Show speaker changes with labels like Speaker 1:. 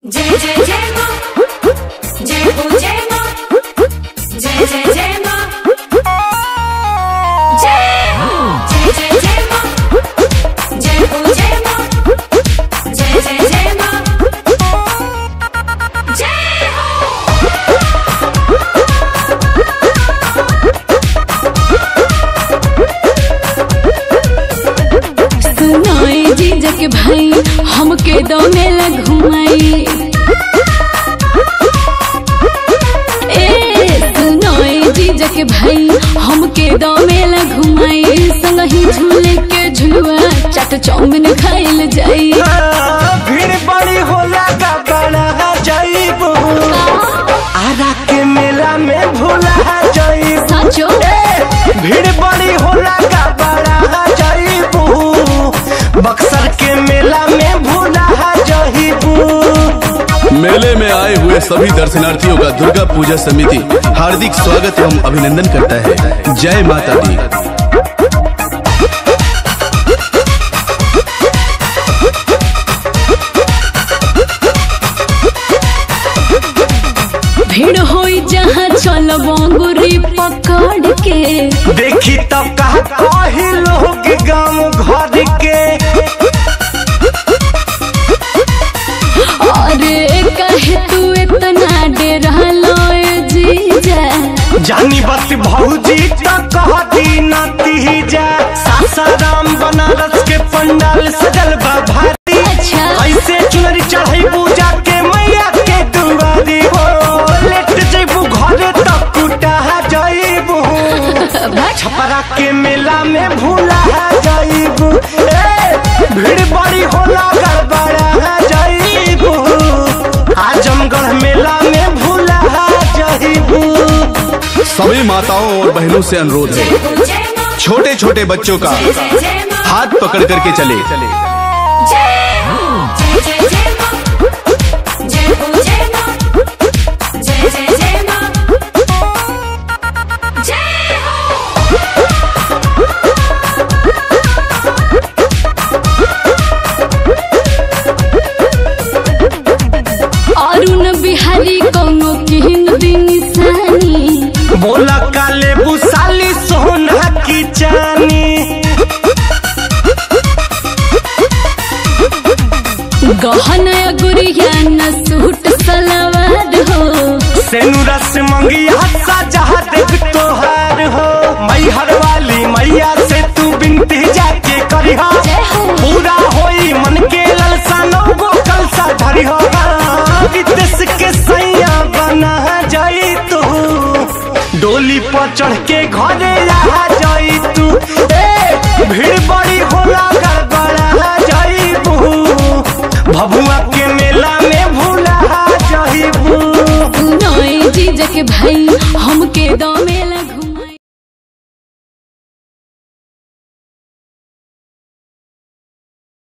Speaker 1: जय जय जय माँ जय हो जय माँ जय जय जय माँ जय हो जय जय जय माँ जय हो जय माँ जय जय जय माँ जय हो
Speaker 2: सुनाए जीजा के भाई हमके दौड़ेला घुमाई ए सुनाए जीजा के भाई हमके दौड़ेला घुमाई संगही झूले के झुलुआ चाट चाउमीन खाइल जाई
Speaker 3: भीड़ बड़ी होला का बड़ा जाइबू आरा के मेला में भूला जाइबू
Speaker 2: साचो
Speaker 3: भीड़ बड़ी होला का बड़ा जाइबू बक्सर के मेला में भूला जाइबू
Speaker 4: मेले में आए हुए सभी दर्शनार्थियों का दुर्गा पूजा समिति हार्दिक स्वागत एवं अभिनंदन करता है जय माता दी
Speaker 2: भीड़ होई जहाँ चल बंगुरी पकड़ के
Speaker 3: देखी तो कहा कही लोग गाँव घर के
Speaker 2: अरे कहे तू इतना डेरा लोए जीजा
Speaker 3: जानी बस भौजी तो कहती नती जा सासाराम बनारस के पंडाल सजल बा भारी
Speaker 2: अच्छा
Speaker 3: ऐसे चुनरी चढ़ई पूजा के मैया के दुआरी हो लेट जइबू घरे तक कुटा जइबू छपरा के मेला में भूला जइबू ए भीड़ बड़ी होला गड़बड़ा जइबू आजमगढ़ मेला में भूला जइबू
Speaker 4: सभी माताओं और बहनों से अनुरोध है
Speaker 1: जय हो जय माँ
Speaker 4: छोटे छोटे बच्चों का
Speaker 1: जय जय जय माँ
Speaker 4: हाथ पकड़ करके चले
Speaker 1: जय हो जय जय जय माँ जय हो जय माँ जय जय जय माँ जय हो
Speaker 2: अरुण बिहारी कौनो किन दिन निशानी
Speaker 3: बोला काले बुसाली सोना की चानी
Speaker 2: गहना गुड़िया न सूट सलवार हो
Speaker 3: सेनुरा से मंगिया सजा देख तोहार हो मैहर वाली मैया से तू बिनती जाके करिहा पूरा होई मन के ललसा नौगो कलसा धरिहा विदेश के सैया बना जाई तू डोली पर चढ़ के घरे आ जाई तू ए भीड़ बड़ी